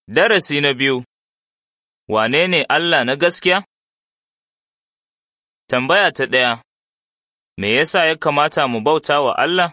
Darasi na biyu Wane ne Allah na gaskiya? Tambaya ta ɗaya Me yasa ya kamata mu bauta wa Allah?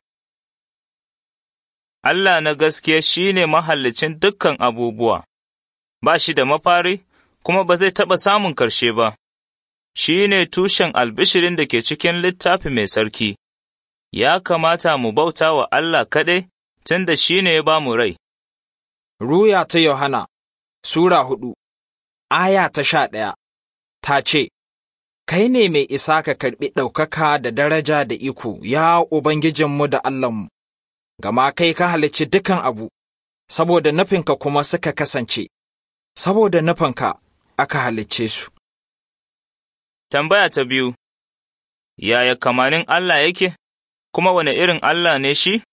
Allah na gaskiya shi ne mahallicin dukkan abubuwa, ba shi da mafari kuma ba zai taɓa samun ƙarshe ba, shi ne tushen albishirin da ke cikin littafi mai sarki, ya kamata mu bauta wa Allah kaɗai tun da shi ne ya ba mu rai. Ruya ta Yohana Sura hudu, aya ta sha ɗaya, ta ce, Kai ne mai isa ka karɓi ɗaukaka da daraja da iko, ya Ubangijinmu da Allahnmu, gama kai ka halicci dukan abu, saboda nufinka kuma suka kasance, saboda nufinka aka halicce su. Tambaya ta biyu Yaya kamanin Allah yake, kuma wane irin Allah ne shi?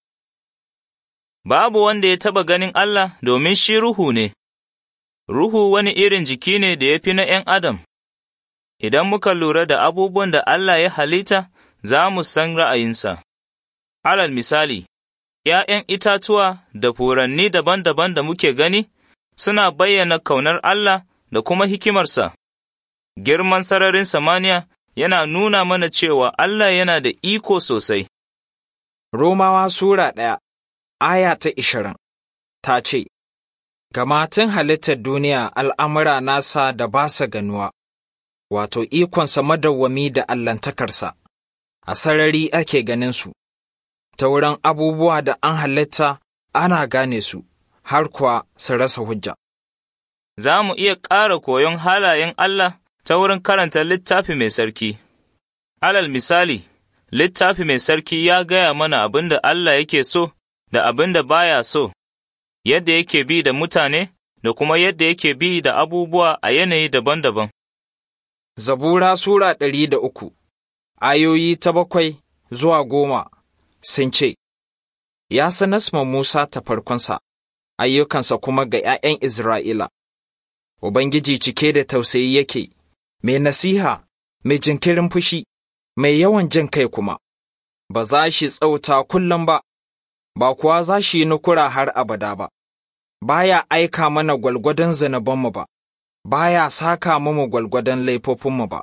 Babu wanda ya taɓa ganin Allah domin shi ruhu ne. Ruhu wani irin jiki ne da ya fi na ’yan Adam. Idan muka lura da abubuwan da Allah ya halitta, za mu san ra'ayinsa. Alal misali, ’ya'yan itatuwa da furanni daban-daban da muke gani suna bayyana kaunar Allah da kuma hikimarsa. Girman sararin samaniya yana nuna mana cewa Allah yana da iko sosai. Romawa Sura ɗaya, aya ta ishirin, ta ce, Gama tun halittar duniya al'amura nasa da ba sa ganuwa, wato ikonsa madawwami da allantakarsa, a sarari ake ganinsu, ta wurin abubuwa da an halitta ana gane su, har kuwa su rasa hujja. Za mu iya ƙara koyon halayen Allah ta wurin karanta littafi mai sarki. Alal misali, littafi mai sarki ya gaya mana abin da Allah yake so da abin da baya so, yadda yake bi da mutane da kuma yadda yake bi da abubuwa a yanayi daban-daban. Zabura Sura ɗari da uku, ayoyi ta bakwai zuwa goma sun ce, Ya sanas ma Musa ta farkonsa, ayyukansa kuma ga ’ya'yan Isra'ila. Ubangiji cike da tausayi yake, mai nasiha, mai jinkirin fushi, mai yawan jin kai kuma, ba za shi tsauta kullum ba, ba kuwa za shi yi nukura har abada ba, baya aika mana gwalgwadon zunubanmu ba, baya saka mu gwalgwadon laifofinmu ba.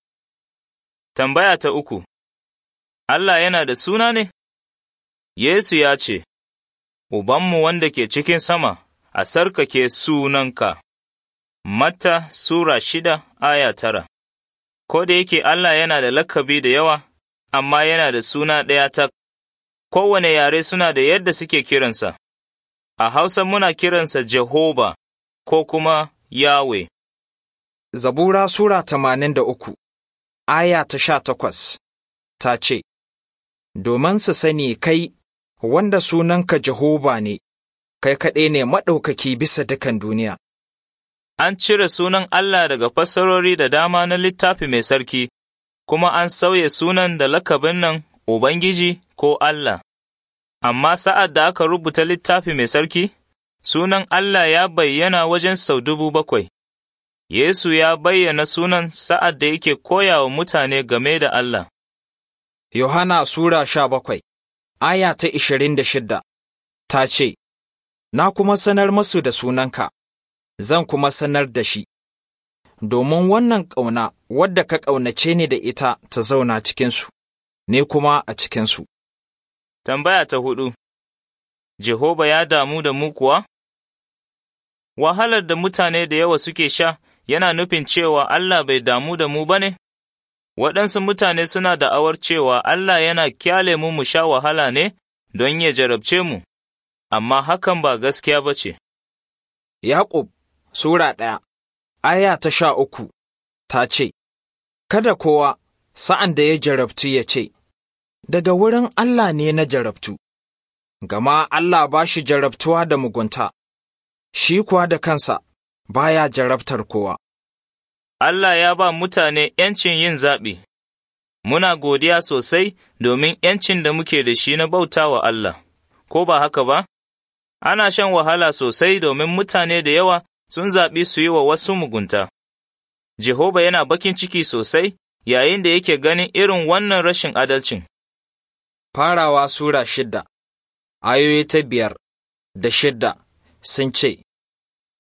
Tambaya ta uku Allah yana da suna ne? Yesu ya ce, Ubanmu wanda ke cikin sama, a sarkake sunanka. Matta Sura shida aya tara Ko da yake Allah yana da lakabi da yawa, amma yana da suna ɗaya tak, kowane yare suna da yadda suke kiransa. A Hausa muna kiransa Jehova ko kuma Yahweh. Zabura Sura tamanin da uku, aya ta sha takwas, ta ce, Domin su sani kai wanda sunanka Jehova ne, kai kaɗai ne maɗaukaki bisa dukan duniya. An cire sunan Allah daga fassarori da dama na littafi mai sarki, kuma an sauya sunan da lakabin nan Ubangiji ko Allah. Amma sa'ad da aka rubuta littafi mai sarki, sunan Allah ya bayyana wajen sau dubu bakwai. Yesu ya bayyana sunan sa'ad da yake koya wa mutane game da Allah. Yohana Sura sha bakwai, aya ta ishirin da shidda, ta ce, Na kuma sanar masu da sunanka, zan kuma sanar da shi, domin wannan ƙauna wadda ka ƙaunace ni da ita ta zauna cikinsu, ne kuma a cikinsu. Tambaya ta hudu Jehova ya damu da mu kuwa? Wahalar da mutane da yawa suke sha yana nufin cewa Allah bai damu da mu ba ne? Waɗansu mutane suna da'awar cewa Allah yana kyale mu mu sha wahala ne don ya jarabce mu, amma hakan ba gaskiya ba ce. Yaƙub Sura ɗaya, aya ta sha uku, ta ce, Kada kowa sa'an da ya jarabtu ya ce, Daga wurin Allah ne na jarabtu, gama Allah ba shi jarabtuwa da mugunta, shi kuwa da kansa baya jarabtar kowa. Allah ya ba mutane ’yancin yin zaɓi, muna godiya sosai domin ’yancin da muke da shi na bauta wa Allah, ko ba haka ba? Ana shan wahala sosai domin mutane da yawa sun zaɓi su yi wa wasu mugunta. Jehova yana bakin ciki sosai yayin da yake ganin irin wannan rashin adalcin. Farawa Sura shidda, ayoyi ta biyar da shidda sun ce,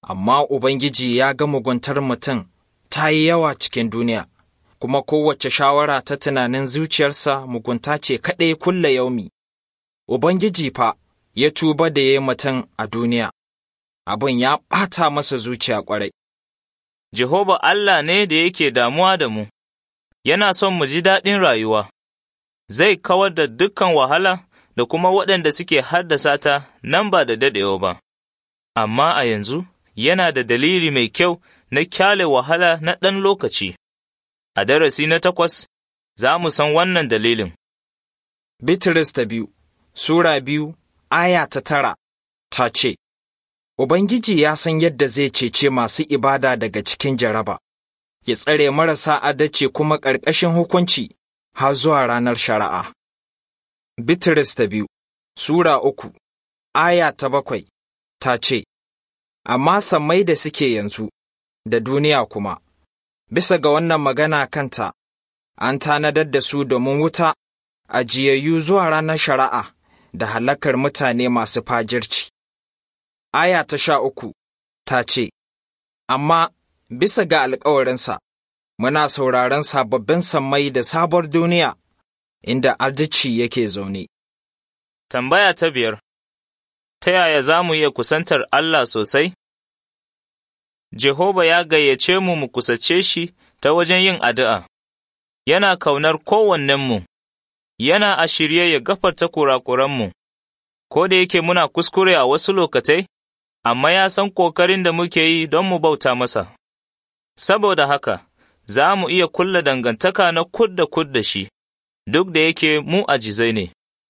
amma Ubangiji ya ga muguntar mutum ta yi yawa cikin duniya, kuma kowace shawara ta tunanin zuciyarsa mugunta ce kaɗai kulle yaumi. Ubangiji fa ya tuba da ya yi mutum a duniya, abin ya ɓata masa zuciya ƙwarai. Jehova Allah ne da yake damuwa da mu, yana son mu ji daɗin rayuwa, zai kawar da dukkan wahala da kuma waɗanda suke haddasa ta nan ba da daɗewa ba. Amma a yanzu yana da dalili mai kyau na kyale wahala na ɗan lokaci. A darasi na takwas, za mu san wannan dalilin. Bitrus ta biyu Sura biyu, aya ta tara, ta ce, Ubangiji ya san yadda zai cece masu ibada daga cikin jaraba, ya tsare marasa adalci kuma ƙarƙashin hukunci har zuwa ranar shari'a. Bitrus ta biyu Sura uku, aya ta bakwai, ta ce, Amma sammai da suke yanzu, da duniya kuma, bisa ga wannan magana kanta, an tanadar da su domin wuta, ajiyayyu zuwa ranar shari'a. da halakar mutane masu fajirci. Aya ta sha uku ta ce, Amma bisa ga alkawarinsa, muna sauraron sababbin sammai da sabuwar duniya, inda arzici yake zaune. Tambaya ta biyar Ta yaya za mu iya kusantar Allah sosai? Jehova ya gayyace mu mu kusace shi ta wajen yin addu'a, yana kaunar kowannenmu. yana a shirye ya gafarta kurakuranmu, ko da yake muna kuskure a wasu lokatai, amma ya san ƙoƙarin da muke yi don mu bauta masa. Saboda haka, za mu iya kulla dangantaka na kud da kud da shi, duk da yake mu ajizai ne.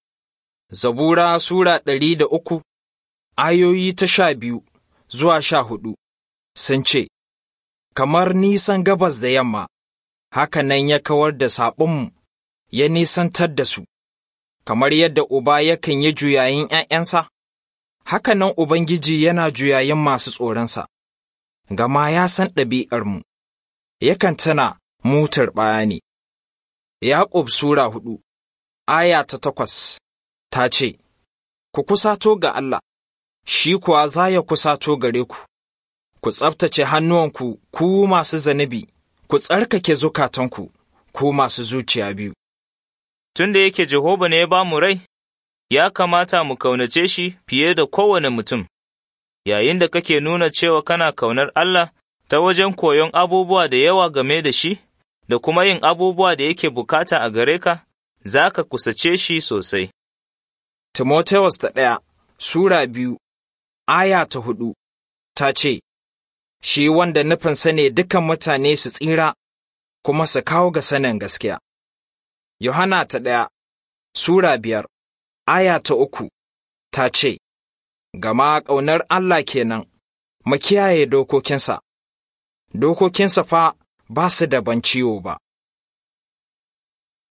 Zabura Sura ɗari da uku, ayoyi ta sha biyu zuwa sha hudu, sun ce, Kamar nisan gabas da yamma, haka nan ya kawar da saɓonmu. ya nisantar da su, kamar yadda Uba yakan yi juyayin ’ya'yansa, haka nan Ubangiji yana juyayin masu tsoronsa, gama ya san ɗabi'armu, yakan tana mutar ɓaya ne. Yaƙub Sura hudu, aya ta takwas, ta ce, Ku kusato ga Allah, shi kuwa za ya kusato gare ku, ku tsabtace hannuwanku ku masu zanibi, ku tsarkake zukatanku, ku masu zuciya biyu. tun da yake Jehova ne ya ba mu rai, ya kamata mu kaunace shi fiye da kowane mutum, yayin da kake nuna cewa kana kaunar Allah ta wajen koyon abubuwa da yawa game da shi, da kuma yin abubuwa da yake bukata a gare ka, za ka kusace shi sosai. Timoteus ta ɗaya Sura biyu, aya ta hudu, ta ce, Shi wanda nufinsa ne dukan mutane su tsira, kuma su kawo ga sanin gaskiya. Yohana ta ɗaya Sura biyar, aya ta uku, ta ce, Gama ƙaunar Allah kenan, mu kiyaye dokokinsa, dokokinsa fa ba su da ban ciwo ba.